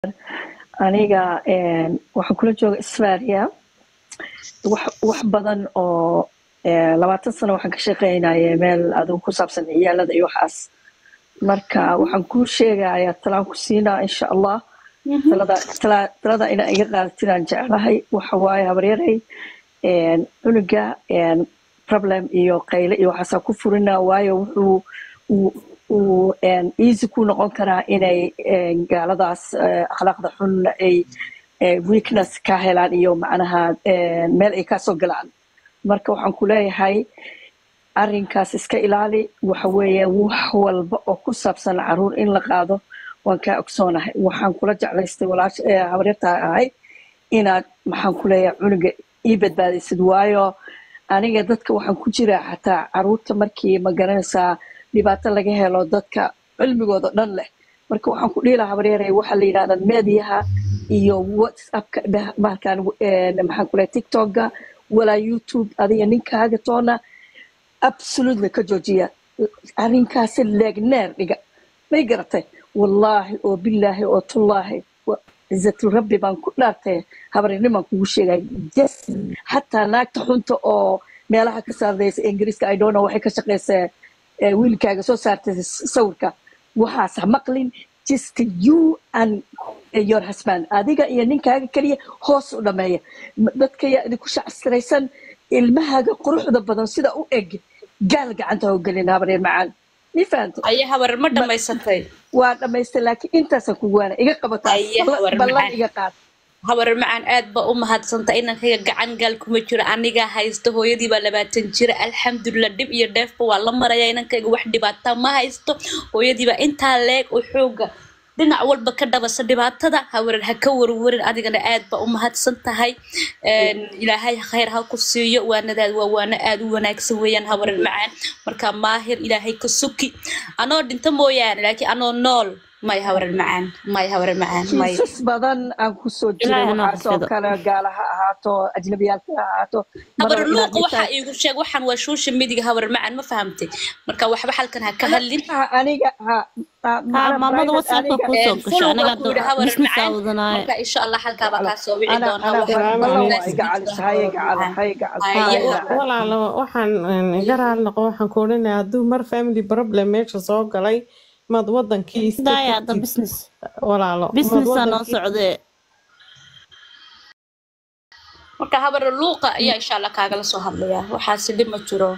aniga waxaan kula jooga isfaria wax wax badan oo labaatan sano waxaan ka shaqeynaya meel adigu ku saabsan ciyaalada iyo waxaas marka waxaan kuu sheegaya talaan ku siinaa insha allah talada tala- talada inaa iga qaadatinaan jeclahay waxa waaye habaryaray cunuga problem iyo qayle iyo waxaasaa ku furina waayo wuxuu uu uu easy ku noqon karaa inay gaaladaas akhlaaqda xun ay weakness ka helaan iyo macnaha meel ay kasoo galaan marka waxaan ku leeyahay arrinkaas iska ilaali waxa weeye wax walba oo ku saabsan caruur in la qaado waan kaa ogsoonahay waxaan kula jeclaystay walaasha habaryarta ahay inaad maxaan ku leeyahay cunuga ii badbaadaysid waayo aniga dadka waxaan ku jiraa xataa caruurta markii ma garanaysaa dhibaato laga helo dadka cilmigooda dhan leh marka waxaan ku dhihi lahaa habaryaray waxaa la yidhahda meediyaha iyo whatsappka bahalkan maxaan ku leeyahay tiktokga walaa youtube adiga ninkaaga toona absolutely ka joojiya arrinkaasi leegneer dhiga may garatay wallaahi oo bilaahi oo tullaahi cizatul rabbi baan ku dhaartay habarinimaan kugu sheegay jes xataa naagta xunta oo meelaha ka saardaysa ingiriiska i don't know waxay ka shaqaysaa wiilkaaga soo saartay sawirka waxaas ha maqlin just you and your husband adiga iyo ninkaaga keliya hoos u dhameeya dadka yaa idinku shacsiraysan ilmahaaga quruxda badan sida u eg gaal gacanta ha u gelin habareer macaan mi fahantay aya habar ma dhammaysatay waa dhamaystay laakiin intaasaan kugu waana iga qabataa Aya, habar ballan macaan. iga qaad habar macaan aad ba u mahadsanta inankayga gacan gaal kuma jiro anigaa haysto hooyadii baa labaatan jira alxamdulilah dhib iyo dheefba waa la maraya inankayga wax dhibaata ma haysto hooyadii baa intaa leeg oo xooga dhinac walba ka dhabasa dhibaatada hawarar ha ka warwarin adigana aad ba u mahadsan tahay Een, ilaahay khayr ha ku siiyo waanadaad waa waano aad u wanaagsan weeyaan hawarar macaan marka maahir ilaahay ka suki anoo dhinto mooyaane laakiin anoo nool may hawarar macaan may hawarar macaan may kiisas badan aan ku soo jiray Ilaahay ha waxaas oo xafido. kale gaala ha ahaato ajnabiyaalka ha ahaato habar maraba inaad luuqa waxaa intaan iigu sheeg waxaan waa social media habar macaan ma fahamtay marka waxba halkan ha ka hadlin ha aniga ha ha ها macna مامada private whatsappka aniga kusoo Een, gasho follow anaga baa ku yidhi habar business macaan aawadanaaye marka insha allah halkaabaa kaa soo wici ana doonaa ana waxaan Salaamu ballan waa calaykum. iga calis haye gacala haye gacal Haye, haye wa- gacal walaalo waxaan een, iga raali noqo waxaan ku odhanayaa hadduu mar family problem meesha soo galay maad wadankii iska daaya hadda tagtid business walaalo maad businessaa noo wadankii socdee marka habar luuqa ayaa insha allah kaagala soo hadlayaa waxaasi dhib ma jiro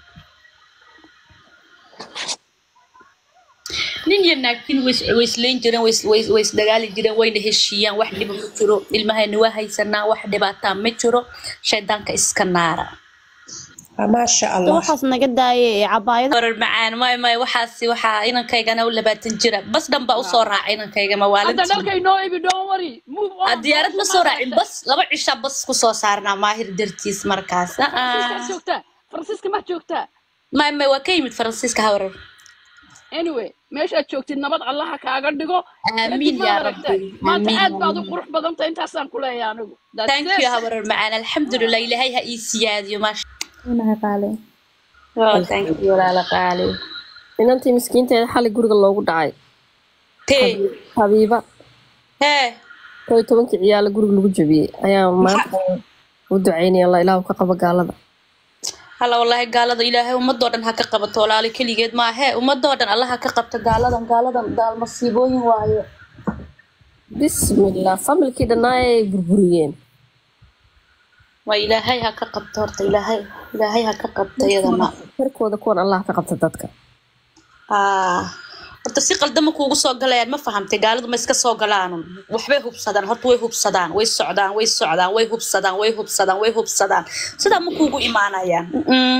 nin iyo naagtiin ways wayslayn jireen ways ways ways dagaali jireen wayna heshiiyaan wax dhiba ma jiro ilmahayna waa haysanaa wax dhibaataa ma jiro shaydaanka iska naara maasha Hadda allah waxaas naga daayay ee cabaayada warar macaan may may waxaasi waxaa inankaygana u labaatan jira bas dhan baa usoo raacay inankayga hadda mawaalintii dhalka inoo ibi don't worry move Ah, on diyaarad ma booska soo ma raacin aragta bas laba cisha bas kusoo saarnaa maahir dartiis markaas Ah, faransiiska ah. joogtaa faransiiska ma joogtaa may may waa ka yimid faransiiska hawarar anyway meeshaad joogtid nabad allaha kaaga dhigo aamiin kadib yaa maad aragtay rabbi maanta aamiin aad baad u aamiin qurux badan tahay intaasaan ku leeyahay anigu That's thank it. you hawarar macaan alxamdulilah ilaahay ha ii siyaadiyo maasha oh, thank you walaala qaali inantii miskiinteeda xali guriga loogu dhacay tee habiiba hee kow iyo tobankii ciyaala guriga lagu jabiyey ayaa maanta u ducaynaya la ilaahu ka qabo gaalada hala wallaahi gaalada ilaahay ummadoo dhan ha ka qabato walaali keligeed maahe ummadoo dhan allah ha ka qabto gaaladan gaaladan gaal masiibooyin waaye bismillah familkii dhannaa ay burburiyeen waa ilaahay ha ka qabto horta ilaahay ilaahay ha ka qabto iyadana harkooda kuwan allah ka qabta dadka ah horta si qaldama kuugu soo galayaan ma fahamtay gaaladu ma iska soo galaanun waxbay hubsadaan horta way hubsadaan way socdaan way socdaan way hubsadaan way hubsadaan way hubsadaan sidaa ma kuugu imaanayaan Mm-mm.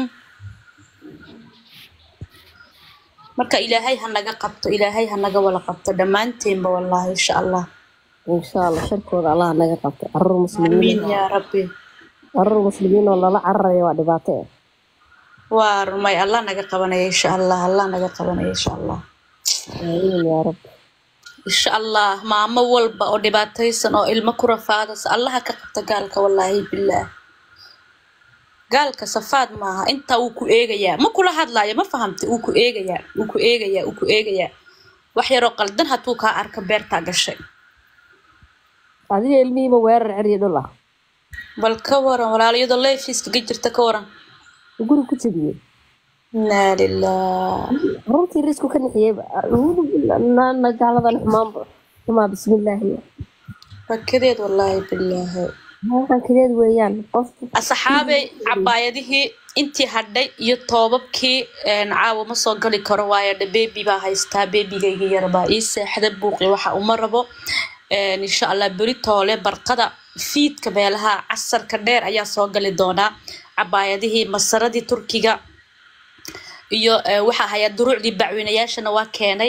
marka ilaahay ha naga qabto ilaahay ha naga wala qabto dhammaanteenba wallaahi insha allah insha allah sharkooda allah naga qabta carruur muslimiin amiin yaa rabbi carruur muslimiin oo lala cararaya waa dhibaato eh waa rumay allah naga qabanaya insha allah allah naga qabanaya insha allah aamiin yaa rabbi insha allah maamo walba oo dhibaataysan oo ilmo ku rafaadaysa allaha ka qabta gaalka wallaahi bilaah gaalka safaad maaha intaa wuu ku eegayaa ma kula hadlaayo ma fahamtay wuu ku eegayaa wuu ku eegayaa wuu ku eegayaa wax yaroo qaldan hadduu kaa arka beertaa gashay adiga ilmihiiba weerar ceriyo dhul ah bal ka waran walaalayadoo leefiiskaga jirta ka waran guri ku jabiyey inaa lilah runtii risku ka nixiyeyba acuudu billaana gaaladan xumaanba xumaa bismillaahi rakadeed wallaahi bilaahi halkan kadeed weeyaan qof asxaabey cabaayadihii intii hadhay iyo toobabkii een, caawa ma soo gali karo waayo dhe bebi baa haystaa bebigayga yarbaa ii seexda buuqi waxa uma rabo Een, insha allah beri toole barqada fiidka meelaha casarka dheer ayaa soo gali doonaa cabaayadihii masaradii turkiga iyo eh, waxaa hayaa duruucdii bacweynayaashana waa keenay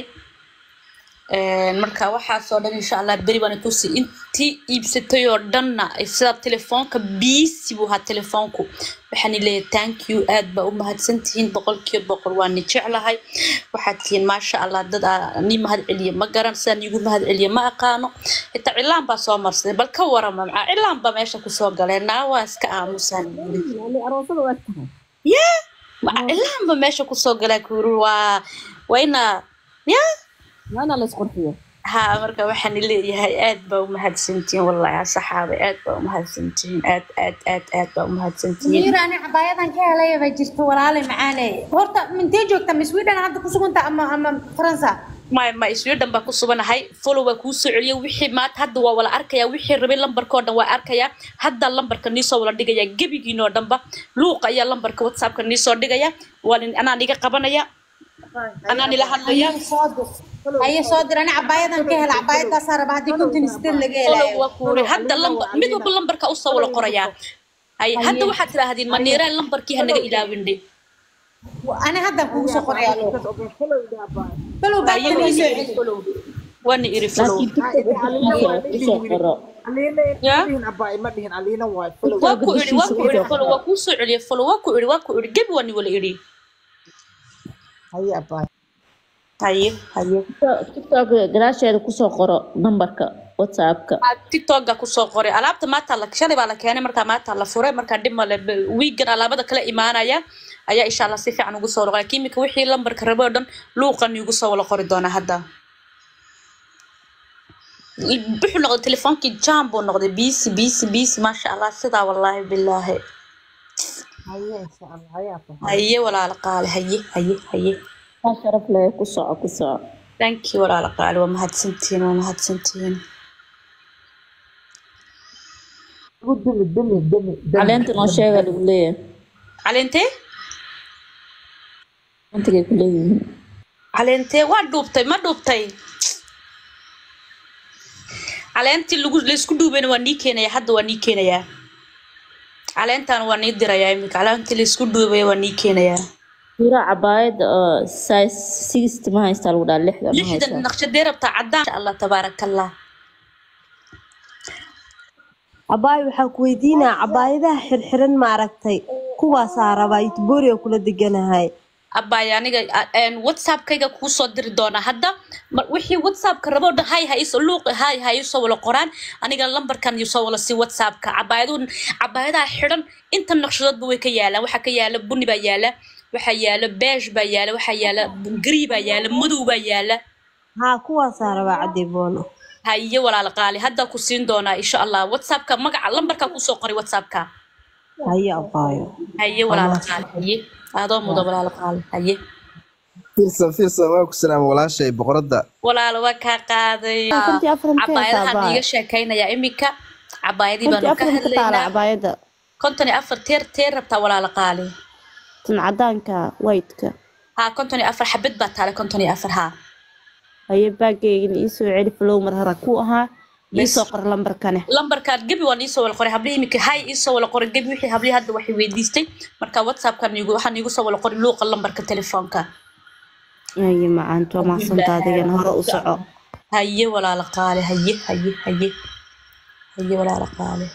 Een, marka waxaasoo dhan insha allah beri baan tusi intii iibsatay oo dhanna sida telefoonka biisi buu ahaa telefoonku waxaan leeyahay thank you aad baa u mahadsantihiin boqolkiiba boqol waa ni jeclahay waxaad tihiin maasha allah dad aa ni mahad celiya ma garan sidaan igu mahad celiya ma aqaano xitaa cilaan baa soo marsaday bal ka warama macaa cilaan baa meesha kusoo galeen naa waa iska aamusaan yani aroosada waa tahay yeah maca cilaan baa meesha kusoo galaa kuuri waa waa ina yeah waana la isqurxiyo ها marka waxaan leeyahay aad baa u mahadsantihiin wallahi saxaabe aad baa u mahadsantihiin aad aad aad aad baa u mahadsantihiin miira ani cabaayadan ka helaya bay jirto walaale macaane horta mintee joogta ma sweden hadda ku suganta ama ama faransa ma ma sweden baa ku suganahay follow baa kuu soo celiya wixii maanta hadda waa wala arkaya wixii rabay lambarkoo dhan waa arkaya hadda lambarka niisoo wala dhigaya gebigiinoo dhanba luuqa ayaa lambarka whatsappka niisoo dhigaya waa nin- anaa niga qabanaya anaa nila hadlaya haye soo dir haye soo dir ani cabaayadan ka hela cabaayadaasaa raba haddii konton sideed laga follow helayo waa kuuri hadda lambar mid walba lambarka usoo wala qorayaa hay hadda waxaad tidhaahdeen maniiraan lambarkii hanaga ilaawindhe ani haddan kugu soo qoraya balow baa haye ii soo celi waana iri follow laakiin kusoo qoro ya ma dhihin aliina waay waa ku iri waa ku iri follow waa kuu soo celiya follow waa ku iri waa ku iri gebi waa ni wala iri haye abaay haye haye tiktok gadaasheeda kusoo qoro nambarka whatsappka tiktoka kusoo qoray alaabta maanta la shalay baa la keenay markaa maanta la furay markaa dhib male wiigan alaabada kala imaanaya ayaa insha allah si fiican ugu soo wala qoray kimika wixii lambarka rabo oo dhan luuqan igu soo wala qori doonaa hadda wuxuu noqday telefoonkii jam buu noqday biisi biisi biisi maasha allah sidaa wallaahi bilaahi haye insha allah haye abaay haye walaala qaale haye haye haye aa sharaf leh ku soco ku soco thank you walaala qaale waa mahadsantihiin waa mahadsantihiin ugu dumi dumi dumi dumi caleenta noo sheega lagu leeyahay caleentee intigay ku leeyihiin caleentee waa dhuubtay ma dhuubtay caleentii lagu laysku dhuubayna waa nii keenaya hadda waa nii keenayaa caleentan waa nii dirayaa iminka caleentii laysku dhuubaya waa nii keenayaa mira cabaayad oo size sixty ma haystaa lagu dhaha lixda ma lixdan haystaa naqshadee rabtaa caddaan insha allah tabaaraka allah cabaay waxaan ku weydiinaa cabaayadaha xirxiran ma aragtay kuwaasaa rabaa itboria kula deganahay abbaay aniga a- een, whatsappkayga kuu soo diri doonaa hadda mar- wixii whatsappka rabo dhan hay ha isoo luuq hay ha isoo wala qoraan aniga lambarkan isoo wala si whatsappka cabaayadu cabaayadaha xidhan inta naqshadoodba way ka yaalaan waxaa ka yaala buni baa yaala waxaa yaala beesh baa yaala waxaa yaala gari baa yaala madow baa yaala haa kuwaasaa rabaa cadiboono haye walaala qaali hadda ku siin doonaa insha allah whatsappka magaca lambarkaa kusoo qoray whatsappka haye abaayo haye walaala qaali haye adoo mudo walaala qaali haye fiirsan fiirsan waa ku salaama walaashay boqoradda walaalo waa kaa qaaday kontii afar intee cabaayadahan taabaa iiga sheekaynayaa iminka cabaayadii kontii baanu ka afar ka taala hadlaynaa cabaayada konton iyo afar teer teer rabtaa walaalo qaali tan cadaanka whiteka haa konton iyo afar xabad baa taale konton iyo afar haa haye baagayga iisoo celi flow mar hore ku ahaa Bes. iisoo qor lambarkane lambarkaad gebi waan iisoo wala qoray hablihii iminka hay iisoo wala qoray gebi wixii hablihii hadda waxay weydiistay marka whatsappkan iigu waxaan iigu soo wala qoray luuqa lambarka telefoonka haye macaanta waa mahadsantaa adigana hore u soco haye walaalo qaali haye haye haye haye walaalo qaali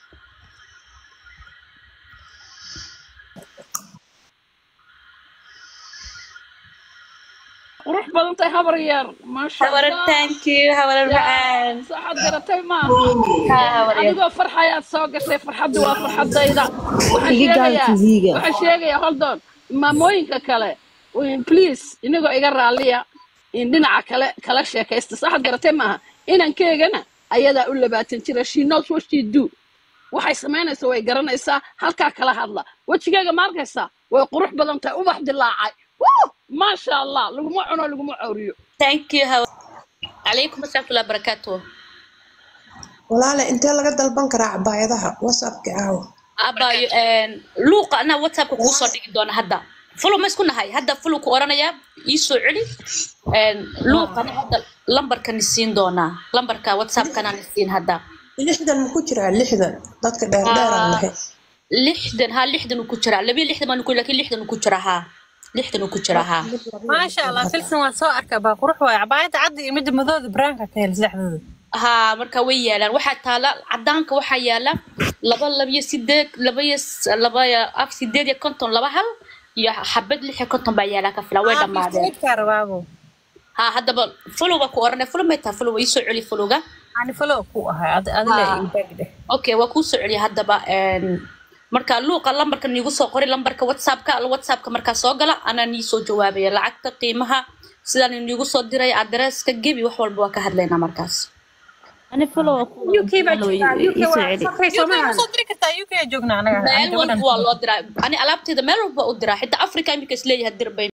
qurux badan tahay habar yar maasha habarar allah thank you habarar macaan saxaad garatay maaha haa habar yar adigoo farxayaad soo gashay farxaddu waa farxadayda waxaan Iga gaal sheegayaa TV-ga. waxaan sheegayaa holdoon maamooyinka kale in- please inagoo iga raalliya in dhinaca kale kala sheekaysta saxaad garatay maaha inankeegana ayadaa u labaatan jira she knows what she do waxay samaynaysaa way garanaysaa halkaa kala hadla wejigeega ma arkaysaa way qurux badan tahay ubax dilaacay Woo! maasha allah laguma cuno laguma cawriyo thank you hawa calaykum asalaam watullahi barakaatu walaale intee laga dalban karaa cabaayadaha whatsappka caawa abayo luuqa anaa whatsappka kugu soo dhigi doona hadda fulo ma isku nahay hadda fulo ku oranayaa ii soo celi luuqana hadda lambarkan isiin doonaa lambarka whatsappkanaan isiin hadda lixdan ma ku jiraa lixdan dadka dheerdheeraan Ah, lahayn lixdan ha lixdan uu ku jiraa labiyo lixdan baan ku laakiin lixdan uu ku jiraa ha lixdan uu ku jiraa ha maasha allah filsan waan soo arkaa baa qurux waay cabaayada cadda iyo midda madooda baraanka ka hel saddexdooda ha marka way yaalaan waxaa taala cadaanka waxaa yaala laba labiyo sideed laba iyo s- laba iyo af sideed iyo konton laba hal iyo xabad lix iyo konton baa yaalaa ka filan way dhammaadeen midkaa rabaabo ha haddaba follow baa ku oranay follow may tahay follow ii soo celi followga ani follow ku ahay ad- adila Ha. ii baagdhe okay waa kuu soo celiya haddaba een, marka luuqa lambarka niigu soo qori lambarka whatsappka whatsappka markaa soo gala anaa nii soo jawaabaya lacagta qiimaha sidaan niigu soo diray adresska gebi wax walba waa ka hadlaynaa markaas ani follow uk baa jirtaa uk ii soo waa celi fakay soo ma soo diri kartaa uk joognaa anaga meel walba waa loo diraa ani alaabteeda meel walba u diraa xitaa africa imika isleeyahay dir bay